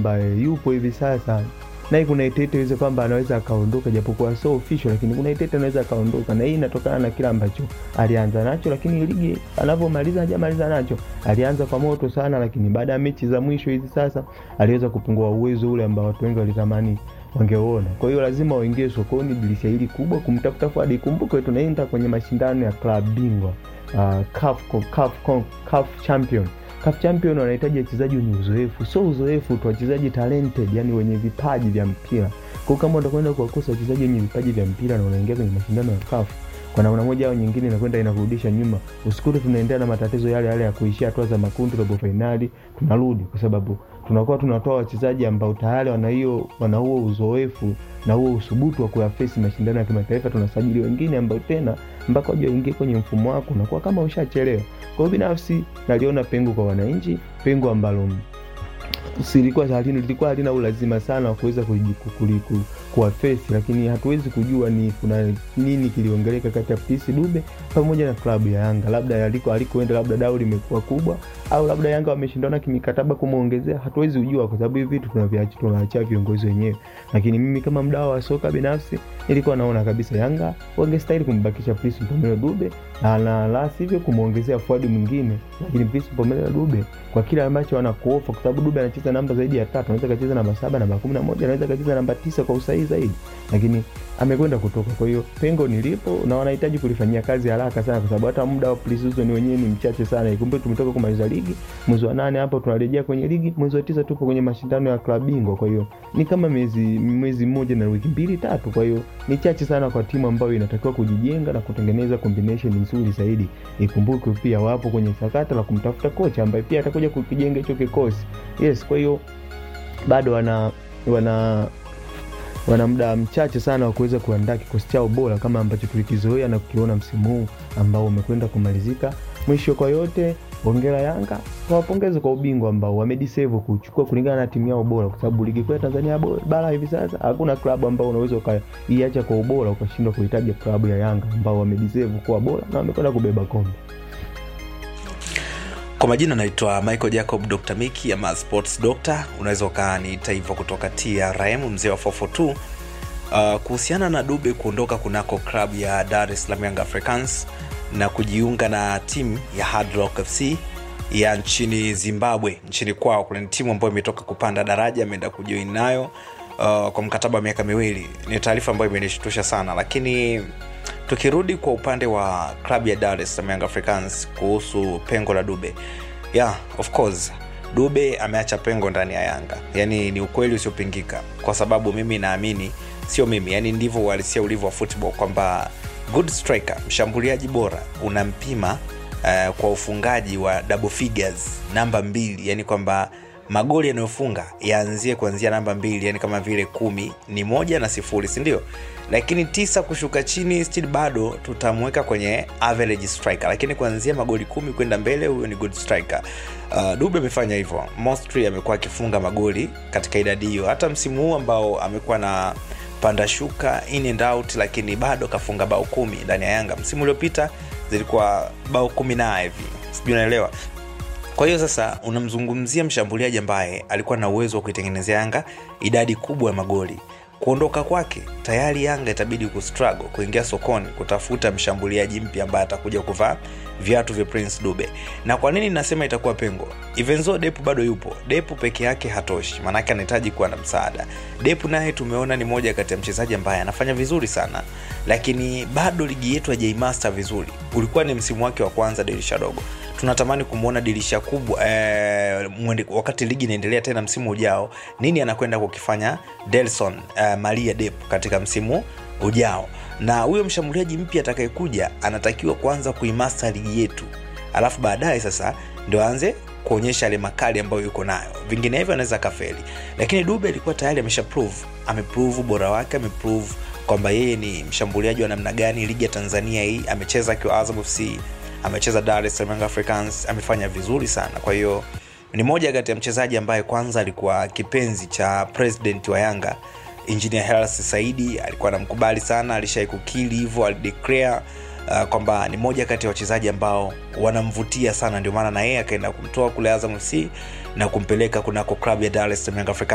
ambaye yupo hivi sasa naye kuna itete iweze kwamba anaweza akaondoka, japokuwa so official, lakini kuna itete anaweza akaondoka, na hii inatokana na kile ambacho alianza nacho, lakini ligi anavyomaliza hajamaliza nacho. Alianza kwa moto sana, lakini baada ya mechi za mwisho hizi sasa aliweza kupungua uwezo ule ambao watu wengi walitamani wangeuona. Kwa hiyo lazima waingie sokoni dirisha hili kubwa kumtafuta Fuad. Ikumbuke tunaenda kwenye mashindano ya klabu bingwa uh, CAF, CAF, CAF champion CAF champion wanahitaji wachezaji wenye uzoefu, sio uzoefu tu, wachezaji talented, yani wenye vipaji vya mpira. Kwa kama utakwenda kuwakosa wachezaji wenye vipaji vya mpira na unaingia kwenye mashindano ya CAF kwa namna moja au nyingine, inakwenda inakurudisha nyuma. Usikute tunaendelea na matatizo yale yale ya kuishia hatua za makundi, robo fainali, tunarudi kwa sababu tunakuwa tunatoa wachezaji ambao tayari wana hiyo wana huo uzoefu na huo usubutu wa kuyafesi mashindano ya kimataifa. Tunasajili wengine ambao tena mpaka waje waingie kwenye mfumo wako unakuwa kama ushachelewa. Kwa hiyo binafsi naliona pengo kwa wananchi, pengo ambalo silikuwa halina lilikuwa halina ulazima sana wa kuweza kuwafesi, lakini hatuwezi kujua ni kuna nini kiliongeleka kati ya PC Dube pamoja na klabu ya Yanga, labda aliko alikoenda, labda dau limekuwa kubwa, au labda Yanga wameshindana kimikataba kumwongezea. Hatuwezi kujua kwa sababu hivi vitu tunaviacha tunaachia viongozi wenyewe, lakini mimi kama mdau wa soka binafsi nilikuwa naona kabisa Yanga wangestahili kumbakisha Prince Mpomelo Dube na la, la sivyo kumwongezea Fuadi mwingine, lakini Prince Mpomelo Dube kwa kile ambacho anakuofa, kwa sababu Dube anacheza namba zaidi ya tatu, anaweza kacheza namba saba, namba kumi na moja, anaweza kacheza namba tisa kwa usahihi zaidi, lakini amekwenda kutoka. Kwa hiyo pengo nilipo na wanahitaji kulifanyia kazi haraka sana, kwa sababu hata muda wa pre-season wenyewe ni mchache sana. Ikumbuke tumetoka kumaliza ligi mwezi wa nane, hapo tunarejea kwenye ligi mwezi wa tisa, tupo kwenye mashindano ya klabu bingwa. Kwa hiyo ni kama miezi mwezi mmoja na wiki mbili tatu, kwa hiyo ni chache sana kwa timu ambayo inatakiwa kujijenga na kutengeneza combination nzuri zaidi. Ikumbuke pia wapo kwenye sakata la kumtafuta kocha ambaye pia atakuja kukijenga hicho kikosi. Yes, kwa hiyo bado wana wana wana muda mchache sana wa kuweza kuandaa kikosi chao bora kama ambacho tulikizoea na kukiona msimu huu ambao umekwenda kumalizika. Mwisho kwa yote, hongera Yanga, wawapongeze kwa ubingwa ambao wamedeserve kuchukua kulingana na timu yao bora, kwa sababu ligi kuu ya Tanzania bara hivi sasa hakuna klabu ambao unaweza ukaiacha kwa ubora ukashindwa kuhitaji klabu ya Yanga ambao wamedeserve kuwa bora na wamekwenda kubeba kombe. Kwa majina naitwa Michael Jacob Dr. Miki ama Sports Doctor, unaweza ukaniita hivyo kutoka TRM, mzee wa 442. Uh, kuhusiana na Dube kuondoka kunako klabu ya Dar es Salaam Young Africans na kujiunga na timu ya Hard Rock FC ya nchini Zimbabwe, nchini kwao. Kuna ni timu ambayo imetoka kupanda daraja, ameenda kujoin nayo uh, kwa mkataba wa miaka miwili. Ni taarifa ambayo imenishtusha sana, lakini tukirudi kwa upande wa klabu ya Dar es Salaam Young Africans kuhusu pengo la Dube, yeah, of course Dube ameacha pengo ndani ya Yanga, yaani ni ukweli usiopingika, kwa sababu mimi naamini, sio mimi, yani ndivyo uhalisia ulivyo wa football kwamba good striker, mshambuliaji bora unampima uh, kwa ufungaji wa double figures, namba mbili, yani kwamba magoli yanayofunga yaanzie kuanzia namba mbili, yani kama vile kumi ni moja na sifuri, sindio? Lakini tisa kushuka chini still bado tutamweka kwenye average striker, lakini kuanzia magoli kumi kwenda mbele, huyo ni good striker. Uh, Dube amefanya hivyo, mostly amekuwa akifunga magoli katika idadi hiyo, hata msimu huu ambao amekuwa na panda shuka in and out, lakini bado kafunga bao kumi ndani ya Yanga. Msimu uliopita zilikuwa bao kumi na hivi, sijui unaelewa kwa hiyo sasa unamzungumzia mshambuliaji ambaye alikuwa na uwezo wa kuitengenezea Yanga idadi kubwa ya magoli. Kuondoka kwake tayari Yanga itabidi kustruggle kuingia sokoni kutafuta mshambuliaji mpya ambaye atakuja kuvaa viatu vya Prince Dube. Na kwa nini nasema itakuwa pengo? Evenzo Depu bado yupo. Depu peke yake hatoshi, maanake anahitaji kuwa na msaada. Depu naye tumeona ni moja kati ya mchezaji ambaye anafanya vizuri sana, lakini bado ligi yetu hajaimaster vizuri. Ulikuwa ni msimu wake wa kwanza dirisha dogo tunatamani kumwona dirisha kubwa eh, mwende, wakati ligi inaendelea tena msimu ujao, nini anakwenda kukifanya Delson eh, Maria Dep katika msimu ujao. Na huyo mshambuliaji mpya atakayekuja anatakiwa kuanza kuimaster ligi yetu, alafu baadaye sasa ndio aanze kuonyesha yale makali ambayo yuko nayo, vinginevyo anaweza kafeli. Lakini Dube alikuwa tayari amesha prove, ameprove ubora wake, ameprove kwamba yeye ni mshambuliaji wa namna gani. Ligi ya Tanzania hii amecheza akiwa Azam FC amecheza Dar es Salaam Young Africans, amefanya vizuri sana. Kwa hiyo ni moja kati ya mchezaji ambaye kwanza alikuwa kipenzi cha president wa Yanga Engineer Hersi Saidi, alikuwa anamkubali sana, alishai kukili hivyo, alideclare uh, kwamba ni moja kati ya wachezaji ambao wanamvutia sana, ndio maana na yeye akaenda kumtoa kule Azam FC na kumpeleka kunako klabu ya Dar es Salaam Young Africans.